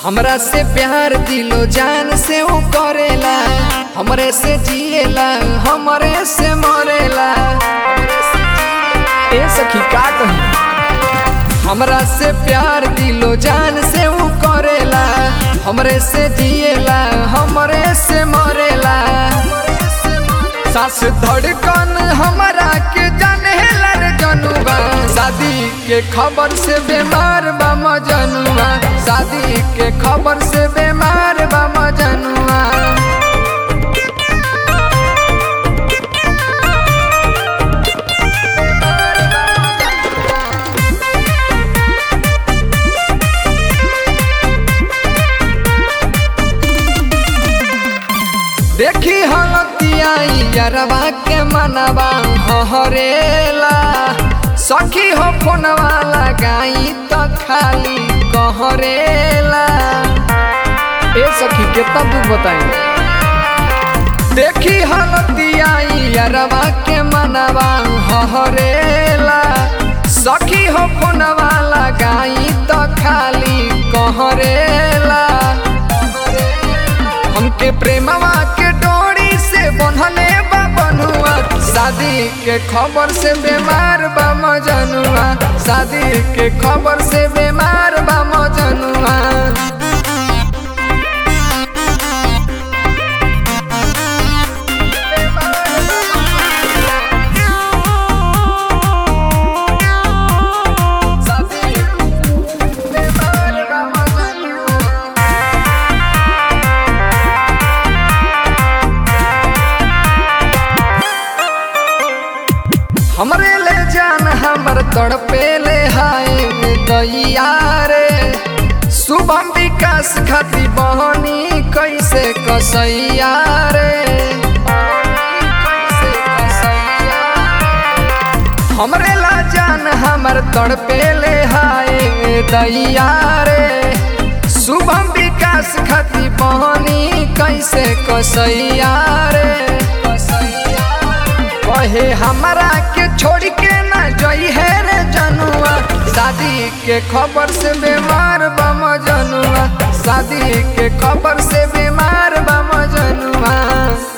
हमरा से प्यार दिलो जान से ऊ करेला हमरे से जिएला हमरे से मरेला ए सखी का कही हमरा से प्यार दिलो जान से ऊ करेला हमरे से जिएला हमरे से मरेला सास धड़कन हमरा के जानेला रे जनुबा शादी के खबर से बीमार बा मजनुआ शादी के खबर से बीमार बा मजनुआ देखी हलतिया यरवा के मनवा हरेला सखी हो फोनवा लगाई तो खाली कहरेला ए सखी कितना दुख बताई देखी हलतिया यरवा के मनवा हरेला सखी हो फोनवा लगाई तो खाली कहरेला हमके प्रेमवा के डोरी से बंधले बा बनुआ शादी के खबर से बीमार बा मजनुआ शादी के खबर से बीमार बा मजनुआ शादी बीमार बा मजनुआ हमरे ले जान हमर तड़पे ले हाय दैया रे शुभम विकास खाती बहनी कैसे कसैया रे हमरे ला जान हमर तड़पे ले हाय दैया रे शुभम विकास खाती बहनी कैसे कसैया रे कहे हमरा के छोड़ के ना जई है रे जनुआ शादी के खबर से बीमार बा मजनुआ शादी के खबर से बीमार बा मजनुआ